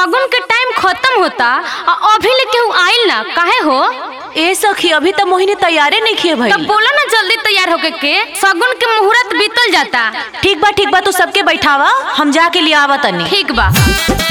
सगुन के टाइम खत्म होता आ अभी ले केहू आइल ना काहे हो ए सखी अभी तो मोहिनी तैयारे नहीं किए भाई तब बोला ना जल्दी तैयार होके के सगुन के मुहूर्त बीतल जाता ठीक बा ठीक बा तू सबके बैठावा हम जाके लिए आवा तनी ठीक बा